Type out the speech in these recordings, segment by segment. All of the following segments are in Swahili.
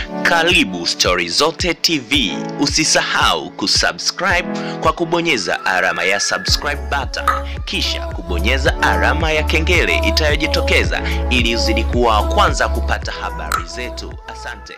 Karibu Stori Zote TV. Usisahau kusubscribe kwa kubonyeza alama ya subscribe button, kisha kubonyeza alama ya kengele itayojitokeza ili uzidi kuwa wa kwanza kupata habari zetu. Asante.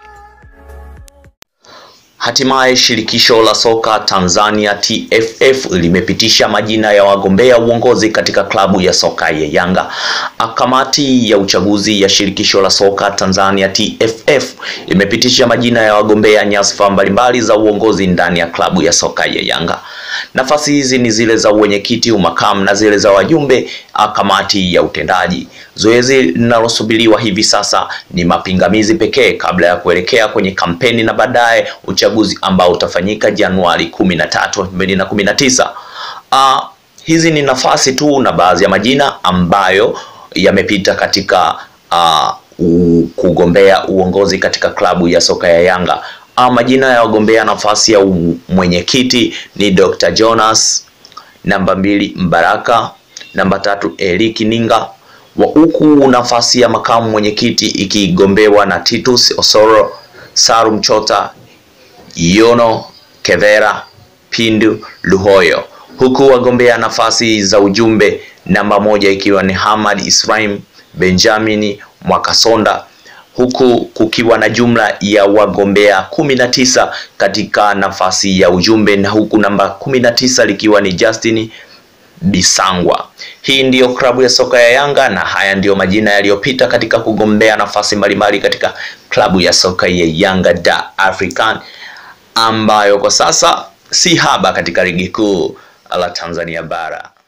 Hatimaye shirikisho la soka Tanzania TFF limepitisha majina ya wagombea uongozi katika klabu ya soka ya Yanga. Kamati ya uchaguzi ya shirikisho la soka Tanzania TFF imepitisha majina ya wagombea nyadhifa mbalimbali za uongozi ndani ya klabu ya soka ya Yanga. Nafasi hizi ni zile za uwenyekiti, umakamu na zile za wajumbe kamati ya utendaji. Zoezi linalosubiriwa hivi sasa ni mapingamizi pekee kabla ya kuelekea kwenye kampeni na baadaye uchaguzi ambao utafanyika Januari kumi na tatu elfu mbili na kumi na tisa. Uh, hizi ni nafasi tu na baadhi ya majina ambayo yamepita katika uh, kugombea uongozi katika klabu ya soka ya Yanga. Uh, majina ya wagombea nafasi ya mwenyekiti ni Dr. Jonas, namba mbili Mbaraka, namba tatu Eric Ninga wa huku nafasi ya makamu mwenyekiti ikigombewa na Titus Osoro, Salum Chota, Yono Kevera, Pindu Luhoyo, huku wagombea nafasi za ujumbe namba moja ikiwa ni Hamad Ismail Benjamin Mwakasonda, huku kukiwa na jumla ya wagombea kumi na tisa katika nafasi ya ujumbe na huku namba kumi na tisa likiwa ni Justin Bisangwa. Hii ndiyo klabu ya soka ya Yanga na haya ndiyo majina yaliyopita katika kugombea nafasi mbalimbali katika klabu ya soka ya Yanga da African ambayo kwa sasa si haba katika ligi kuu la Tanzania bara.